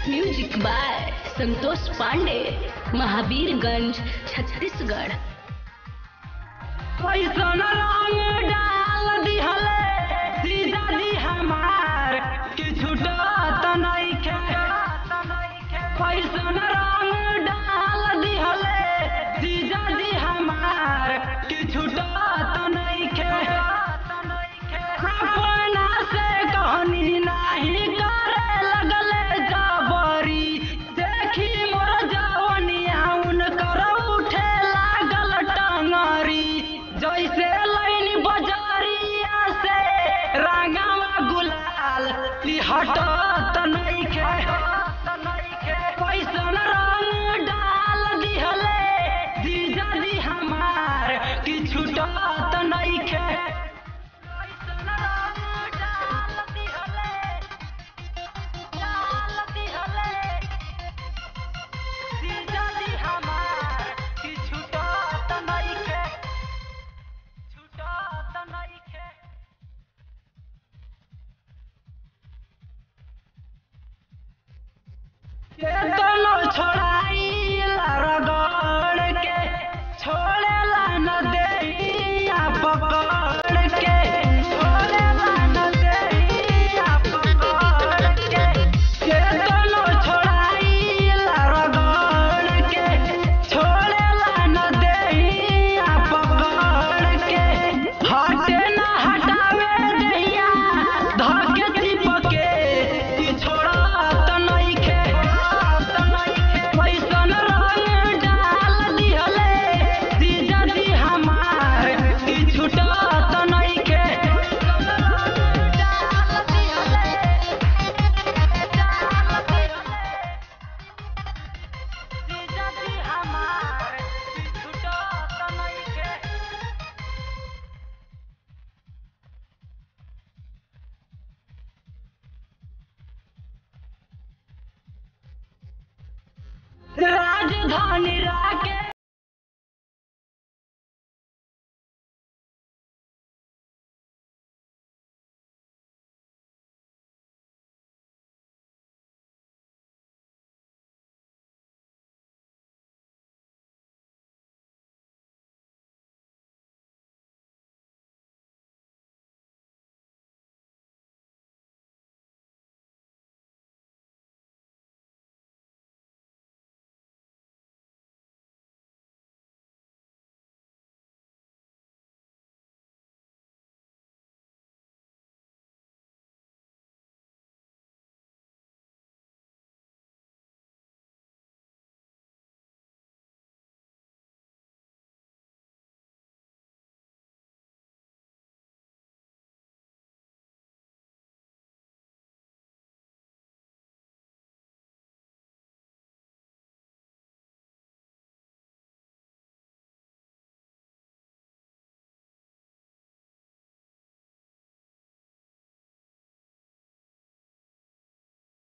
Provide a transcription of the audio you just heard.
music by Santosh Pandey Mahavirganj Chhattisgarh कैसन रंग डाल दिहले सीधा दी हमार कि छूटत नइखे कैसन रंग डाल दिहले सीधा दी हमार कि छूटत नइखे अपना से कहनी नाही करे लगले जबरी देखी मोर जवनिया उनकर उठे लागल टंगरी जैसे लाइन बजरिया से रंगावा गुलाल इ हटत नइखे कैसन रंग डाल दिहले जीजा जी हमार कि छूटत नइखे कैसन रंग डाल दिहले डाल दिहले जीजा जी हमार कि छूटत नइखे छूटत नइखे केतनो छोड़ाइला रगड़ के छोड़ेला न देहिया पकड़ के छोड़ेला न देहिया पकड़ के केतनो छोड़ाइला रगड़ के छोड़ेला न देहिया पकड़ के हटे न हटावे देहिया धके चिपके कि छोड़त नइखे कैसन रंग डाल दिहले जीजा जी हमार कि छूटत नइखे डाल दिहले डाल दिहले जीजा जी हमार कि छूटत नइखे राजधानी राके